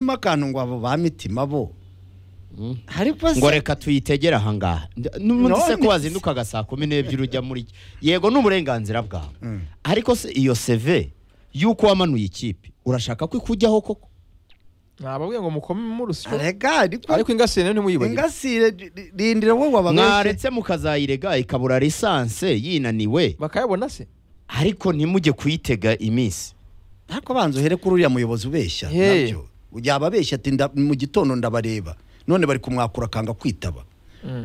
akantu ngo abo ba mitima bo ariko ngo se reka tuyitegere ahangaha Ndi- n'ubundi se None ko wazindukaga saa kumi n'ebyiri ujya muri yego ni uburenganzira bwawe Mm. ariko se iyo seve y'uko wamanuye ikipe urashaka ko ikujyaho koko nababwiye ngo mukome mu rusyo reka ariko ariko ingasire nayo ntimuyibagire ingasire rindira wowe wabagabye mwaretse mukazayirega ikabura lisanse yinaniwe bakayabona se ariko ntimujye kuyitega iminsi ariko banza uhere kuri uriya muyobozi ubeshya Hey. nabyo yaba abeshya ati "Nda- mu gitondo ndabareba none bari kumwakura akanga kwitaba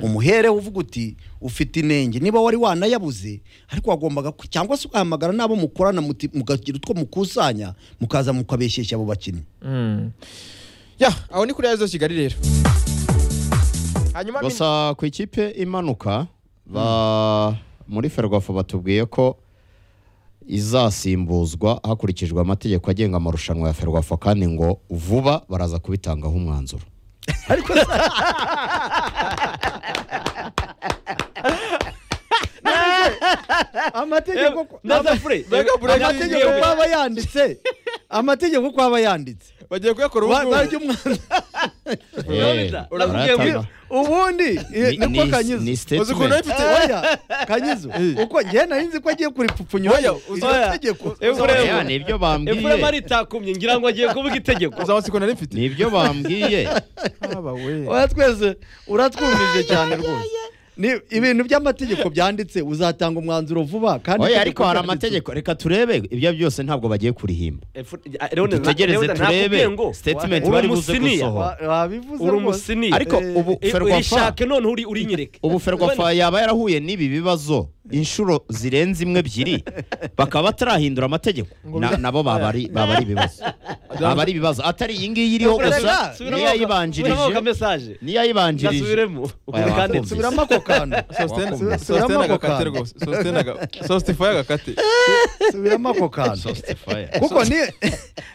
umuhereho uvuga uti ufite inenge niba wari wanayabuze ariko wagombaga ku- cyangwa se ugahamagara n'abo mukorana muti- mukagira utwo mukusanya mukaza mukabeshyeshya abo bakinnyi ya aho ni kuri yazo kigali rero hanyuma min- gusa ku ikipe imanuka ba muri ferwafu batubwiye ko izasimbuzwa hakurikijwe amategeko agenga amarushanwa ya ferwafa kandi ngo vuba baraza kubitangaho umwanzuro amategeko Mbega Bureki amategeko yiyewe. ko aba yanditse amategeko ko aba yanditse bagiye kuyakora ubu Ba- barya ngubu umwanzuro Eh, Uravugiye ngo- baratanga. ubundi Ni- niko ni- kanyuze ni uzi ukuntu statement. bifite oya kanyizo uko njye nari nzi ko agiye kuripfupfunya Oya, izo oya. tegeko Eh, Efuremu. Oya, ni ibyo efurema bambwiye ritakumye ngira ngo agiye kuvuga itegeko uzamatsiko nari mfite ni ibyo bambwiye haba we oya twese uratwumvije cyane rwose ni ibintu by'amategeko byanditse uzatanga umwanzuro vuba kandi oya itegeko ariko hari ryanditse. amategeko reka turebe ibyo byose ntabwo bagiye kurihimba Dutegereze dutegereze turebe statement bari buze gusohora. Wa- wabivuze uri rwose umusiniya ariko Eh, ubu Eh, ferwafa uyishake none uri urinyereke ubu ferwafa yaba yarahuye n'ibi bibazo inshuro zirenze imwe ebyiri bakaba batarahindura amategeko Na- nabo baba ari baba ari ibibazo baba ari ibibazo atari iyi ngiyi iriho gusa niyo yayibanjirije mesaje niyo yayibanjirije ndasubiremo Oya, wakumvise. subiramo ako kantu Wakumva. sositene agakate rwose sositene aga- sositifaye agakate subiramo ako kantu Justifier. kuko ni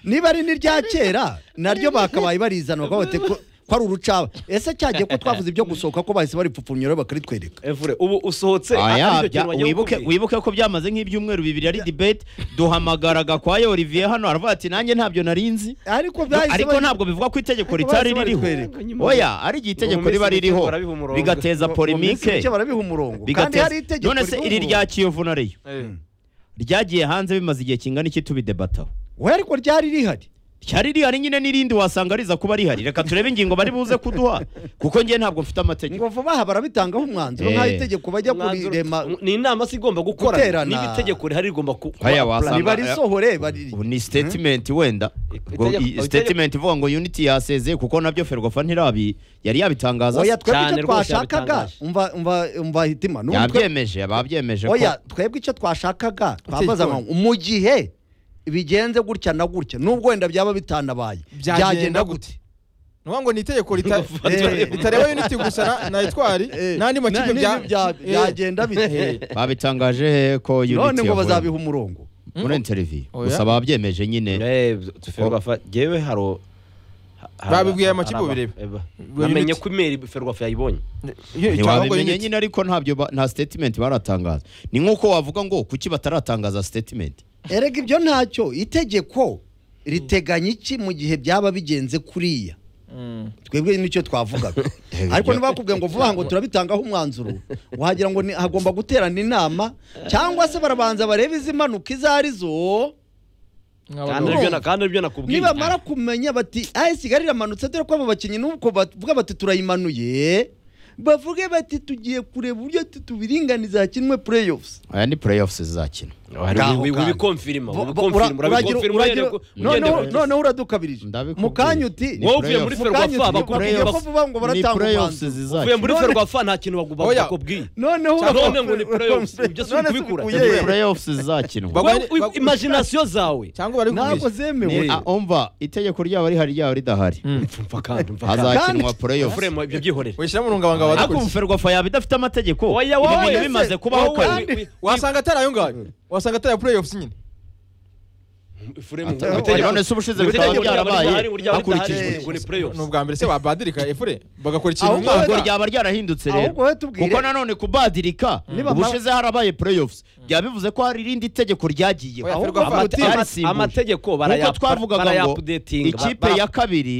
niba ari n'irya kera naryo bakabaye barizana bakavuga bati ko ko ari urucaba ese cyagiye ko twavuze ibyo gusohoka ko bahise baripfupfumyura bakaritwereka evure ubu usohotse Aya, bya- atari cyo kintu wagiye wibuke kukubwira. wibuke ko byamaze nk'ibyumweru bibiri ari debate duhamagara Gakwaya Olivier hano aravuga ati nanjye ntabyo nari nzi ariko Do- byahise ariko bari- ntabwo bivuga ko itegeko Ariko ritari bahise ririho baritwereka. oya ari igihe Mu itegeko minsi riba mike ririho barabiha umurongo. Mu- bigateza mu minsi polemike mike barabiha umurongo kandi bigateza- hari itegeko none se ririho iri rya umurongo. kiyovu na Rayon ryagiye hanze bimaze igihe kingana iki tubidebataho we ariko ryari rihari ryari rihari nyine n'irindi wasanga riza kuba rihari reka turebe ingingo bari buze kuduha kuko njye ntabwo mfite amategeko ngo vuba aha barabitangaho umwanzuro Eh. nk'aho itegeko bajya Umwanzuro- kurirema ni inama se igomba gukora Guterana. n'ibitegeko rihari rigomba ku- Aya, kuba- wasanga- nibarisohore bari ubu ni statement wenda Ubwo Itegeko- iyi statement ivuga ngo unity yasezeye kuko nabyo ferwafa ntirabi yari yabitangaza oya twebwe cyane icyo rwose twashakaga yabitangaje. umva umva umva hitima n'ubu twe- yabyemeje babyemeje ko oya twebwe icyo twashakaga twabaza gikora? ngo mu gihe bigenze gutya na gutya n'ubwo wenda byaba bitanabaye byagenda gute ni ukuvuga ngo ni itegeko rita- Eh. ritareba unity gusa na- na etwari n'andi makipe N'ibintu bya bya- Eh. byagenda Eh. bite babitangaje he ko unity none ngo yavuye bazabiha umurongo muri interview Oya. gusa babyemeje nyine Eh, ferwafa jewe haro Babibwiye amakipe bireba. namenye ko imeri ferwafa yayibonye Iyo- cyangwa ngo ntiwabimenye unity. nyine ariko ntabyo ba- nta statement baratangaza ni nk'uko wavuga ngo kuki bataratangaza statement erega ibyo ntacyo itegeko riteganya iki mu gihe byaba bigenze kuriya Mm. twebwe nicyo twavugaga Yego, ariko ibyo- ntibakubwiye ngo vuba aha ngo turabitangaho umwanzuro wagira ngo ni- hagomba guterana inama cyangwa se barabanza barebe izimanuka izo ari zo kandi Mwabagabo. aribyo na- kandi aribyo nakubwiye nibamara kumenya bati aya sigali iramanutse dore ko aba bakinnyi nuko bavuga bati turayimanuye bavuge bati tugiye kureba uburyo tu- tubiringaniza hakinwe playoffs aya ni playoffs zizakina Ngaho kandi. Bo- wibikonfirima bo- ura- wibikonfirima uragira- urabikonfirima uragira- noneho ugende- noneho uradukabirije Ndabikubwiye. mu kanya uti Ni wowe uvuye muri playoff. Mukanya ferwafa uti- bakubwiye Playoff. ko bavuga ngo baratanga Ni playoffs umwanzuro. zizakina. uvuye muri None- ferwafa nta kintu bagu- Oya. bakubwiye noneho Cyane urakora- ngo ni playoffs, ibyo si None si ukubikura. Ni bikuyehe? playoffs zizakinwa Bagwa- Wowe wi- imagination zawe cyangwa bari ntabwo kubeshya. zemewe Ni- ah, umva itegeko ryaba rihari ryaba ridahari mva kandi mva kandi hazakinwa Kandi- playoffs Efuremu, ibyo byihorere wishyiramo urungabangabo ariko ubu wadukurikiye ferwafa yaba idafite amategeko Oya, ibi wowe bintu ese, bimaze kubaho wowe kare wi- wi- wasanga atari ayo ngayo wasanga atari ayo playoffs nyine Furemu Ata- none se ubushize bikaba byarabaye hakurikijwe ngo ni playoffs ni ubwa mbere se babadirika efure bagakora Ahubwo ikintu ntabwo wenda- ryaba ryarahindutse rero ahubwo wowe tubwire- kuko nanone kubadirika Niba ma- ubushize harabaye playoffs byaba bivuze ko hari irindi tegeko ryagiyeho Oya, ahubwo Ferwafa, amate- amategeko yarisimbuje. amategeko nk'uko baraya twavugaga ngo barayapudetinga ikipe ya kabiri